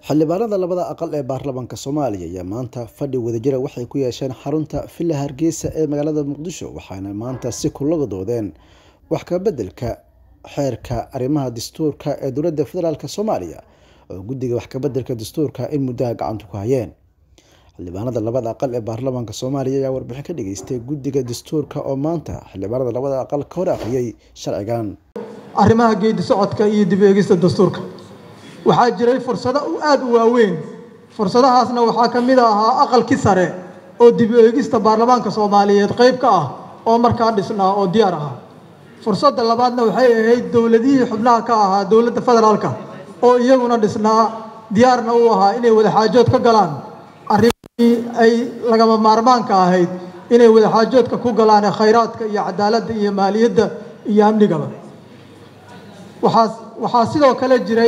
xildhibaanada labada aqal ee baarlamaanka soomaaliya ayaa maanta fadhi wadajira waxay ku yeesheen xarunta villa hargeysa ee magaalada muqdisho waxaana maanta si kulaga doodeen wax ka bedelka xeerka arrimaha dastuurka ee dowladda federaalk soomaaliya oo guddiga wax kabedelka dastuurka in muddaha gacanta ku hayeen xildhibaanada labada aqal ee baarlamaanka soomaaliya ayaa warbixin ka dhageystay guddiga dastuurka oo maanta xildhibaanada labada aqal ka hor akhriyay sharcigan arrimaha geedi socodka iyo dib eegista dastuurka waxaa jiray fursado aada u waaweyn fursadahaasna waxaa ka mid ahaa aqalkii sare oo dib eegista baarlamaanka soomaaliyeed qayb ka ah oo markaa dhisnaa oo diyaar ahaa fursadda labaadna waxay ahayd dowladihii xubnaha ka ahaa dowladda federaalka oo iyaguna dhisnaa diyaarna u ahaa inay wadaxaajood ka galaan arrimihii ay lagama maarmaanka ahayd inay wadaxaajoodka ku galaan khayraadka iyo cadaaladda iyo maaliyadda iyo amnigaba waxaa waxaa sidoo kale jiray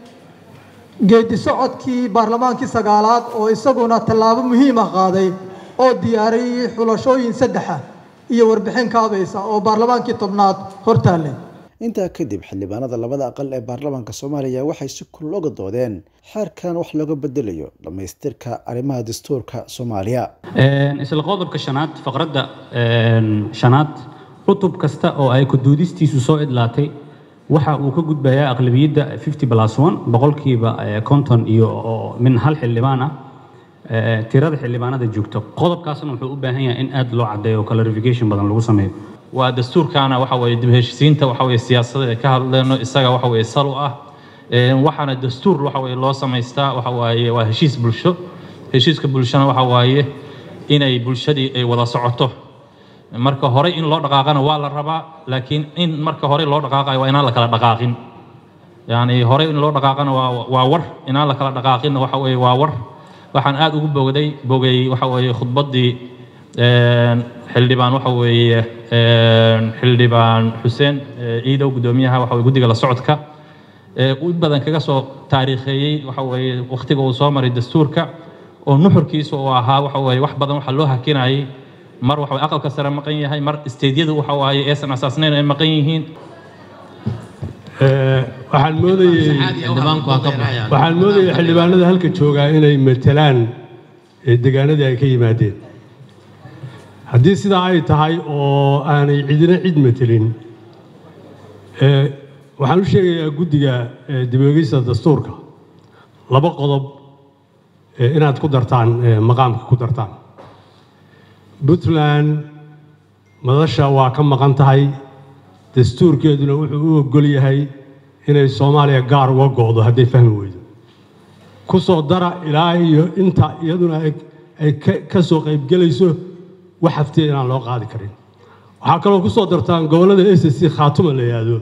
geedi socodkii baarlamaankii sagaalaad oo isaguna tallaabo muhiima qaaday oo diyaariyey xulashooyin saddexa iyo warbixin kaabaysa oo baarlamaankii tobnaad hortaallay intaa kadib xildhibaanada labada aqal ee baarlamaanka soomaaliya waxay si kul oga doodeen xeerkan wax looga bedelayo dhammaystirka arrimaha dastuurka soomaaliya isla qodobka shanaad faqradda shanaad cutub kasta oo ay kuduudistiisu soo idlaatay waxa uu ka gudbayaa aqlabiyadda fifty plus one boqolkiiba konton iyo min hal xildhibaan ah tirada xildhibaanada joogto qodobkaasna wuxuu u baahan yahay in aad loo caddeeyo oo clarification badan lagu sameeyo waa dastuurkaana waxa weeye dib heshiisiinta waxa weeye siyaasadda ay ka hadleyno isaga waxa weeye sal u ah waxaana dastuur waxa weeye loo samaystaa waxa waaye waa heshiis bulsho heshiiska bulshona waxa waaye inay bulshadii ay wada socoto marka hore in loo dhaqaaqana waa la rabaa laakiin in marka hore loo dhaqaaqayo waa inaan la kala dhaqaaqin yani hore in loo dhaqaaqana waa waa war inaan la kala dhaqaaqinna waxa weeye waa war waxaan aad ugu bogday bogay waxa weeye khudbaddii xildhibaan waxa weeye xildhibaan xuseen ciidow guddoomiyaha waxa weye guddiga la socodka u badan kaga soo taariikheeyey waxa weeye wakhtiga uu soo maray dastuurka oo nuxurkiisa uu ahaa waxa weeye wax badan waxa loo hakinayay mar waxa aqalka sare maqan yahay mar isteedyadu waxa waaye aysan asaasnayn ay maqan yihiin waxaan moodayey waxaan moodayey xildhibaanada halka joogaa inay matelaan deegaanadii ay ka yimaadeen haddii sidaa ay tahay oo aanay cidina cid matelin waxaan u sheegayaa guddiga dib-oegista dastuurka laba qodob inaad ku dartaan maqaamka ku dartaan puntland madasha waa ka maqan tahay dastuurkeeduna wuxuu u ogol yahay inay soomaaliya gaar uga go'do hadday fahmi weydo ku soo dara ilaa iyo inta iyaduna ay ka soo qaybgelayso wax haftiya inaan loo qaadi karin waxaa kaloo ku soo dartaan gobollada s c khaatuma la yidhaahdo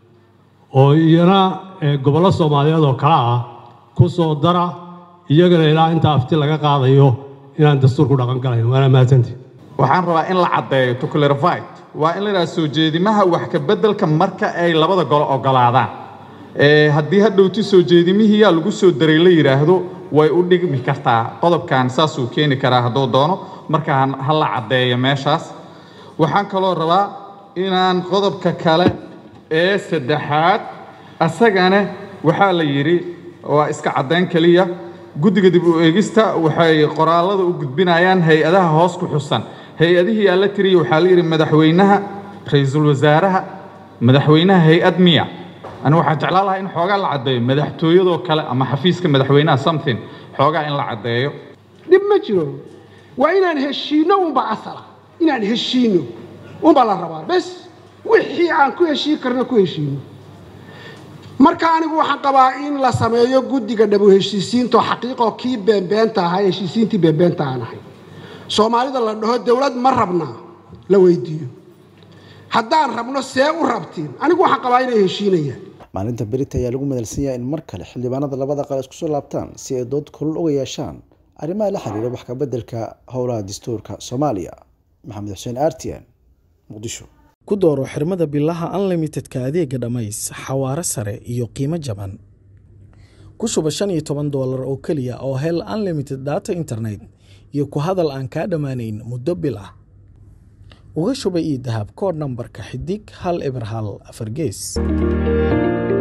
oo iyana gobollo soomaaliyeed oo kale ah ku soo dara iyagana ilaa inta afti laga qaadayo inaan dastuur ku dhaqan galayn waana mahadsantii waxaan rabaa in la caddeeyo to clarify waa in la yidhaha soo jeedimaha wax ka beddelka marka ay labada golo ogolaadaan haddii hadhowti soo jeedimihiyaa lagu soo daray la yidhaahdo way u dhigmi kartaa qodobkan saasuu keeni karaa hadduu doono marka ha la caddeeyo meeshaas waxaan kaloo rabaa inaan qodobka kale ee saddexaad asagana waxaa la yidhi waa iska caddayn keliya guddiga dib u eegista waxay qoraallada u gudbinayaan hay-adaha hoos ku xusan hay-adihii aa la tiriya waxaa la yidhi madaxweynaha ra-iisul wasaaraha madaxweynaha hay-ad miya ani waxaan jeclaan lahaa in xoogaa la caddeeyo madaxtooyadoo kale ama xafiiska madaxweynaha something xoogaa in la caddeeyo dhib ma jiro waa inaan heshiinno unba asala inaan heshiinno unbaa la rabaa bes wixii aan ku heshiin karno ku heshiino marka anigu waxaan qabaa in la sameeyo guddiga dhabu heshiisiinto xaqiiqoo kii beenbeenta ahaa heshiisiintii beenbeenta aan ahay soomaalida la dhaho dowlad ma rabnaa la weydiiyo haddaan rabno see u rabtiin anigu waxaan qabaa inay heshiinayaan maalinta berita ayaa lagu madalsan yahay in mar kale xildhibaanada labada qal isku soo laabtaan si ay dood kulul uga yeeshaan arrimaha la xiriira wax kabeddelka howlaha dastuurka soomaaliya maxamed xuseen artian muqdisho ku dooro xirmada bilaha unlimitedka adeega dhammays xawaare sare iyo qiimo jaban ku shuba shan iyo toban doolar oo keliya oo hel unlimited data internet iyo ku hadal aan kaa dhammaanayn muddo bil ah uga shuba io dahab koodh nambarka xidig hal eber hal afar gees